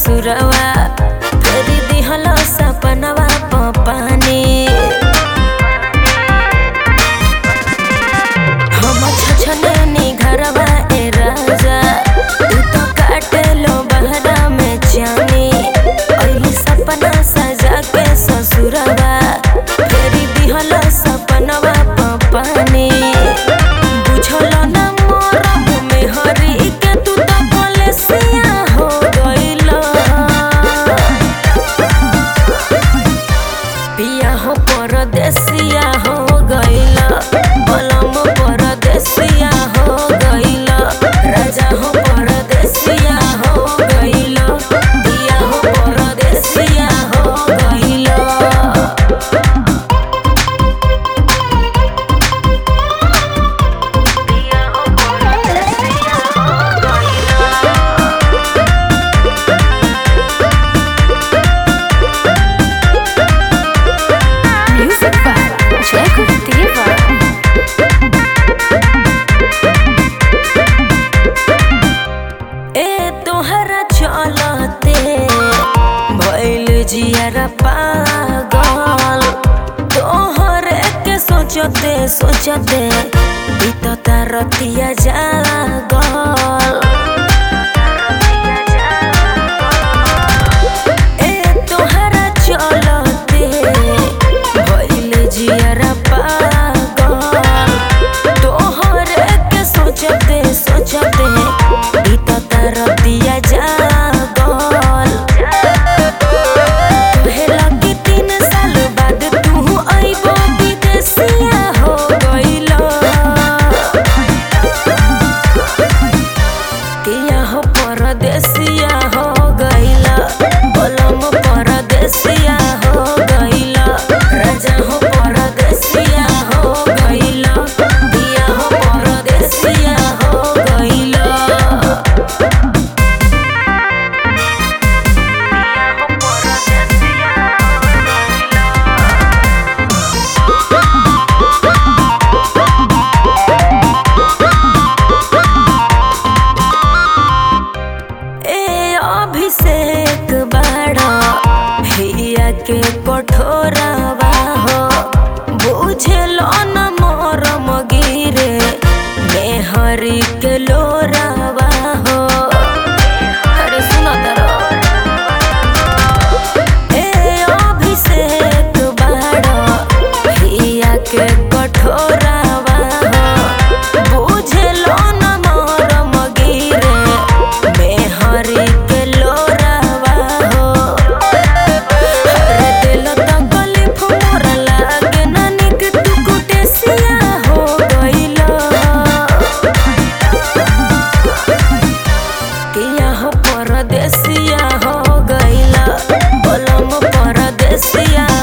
ससुरवा फेरी दिहल सपनवा पानी हम छछने घरवा ए राजा तू तो काटे लो बहरा में जानी ओही सपना सजा के ससुरवा फेरी दिहल सपनवा पानी बुझल न मोरब में हरी के तू तो कलेसिया हो गइल पिया हो परदेसिया हो गइल बलम परदेसिया हो गइल राजा हो परदेसिया हो गइल पिया हो परदेसिया हो गइल Music by Jacob Diva. ए तोहरा चलते भइल जियारा पागल तोहरे के सोचते सोचते बीतता रतिया जागल ए तोहरा चलते भइल जियारा पागल तोहरे के सोचते सोचते बीतता रतिया जागल कहेला कि तीन साल बाद तू अइबो विदेशिया हो गइल किया हो परदेसिया हो गइल बलम परदेसिया हो गइल राजा हो परदेसिया हो गइल दिया हो परदेसिया हो गइल ए अभिषेक बाड़ा हिया के कठोरवा हो बुझलो न मोर मगिरे मेहरी के लोरावा हो अरे सुनो तरो ए अभिषेक बाड़ा हिया के कठोरवा हो बुझलो न मोर मगिरे मेहरी के लोरावा हो अरे दिल त गलिफ मोर लागे ना निक तू कुटेसिया हो गइल किया हो परदेसिया हो गइल बलम परदेसिया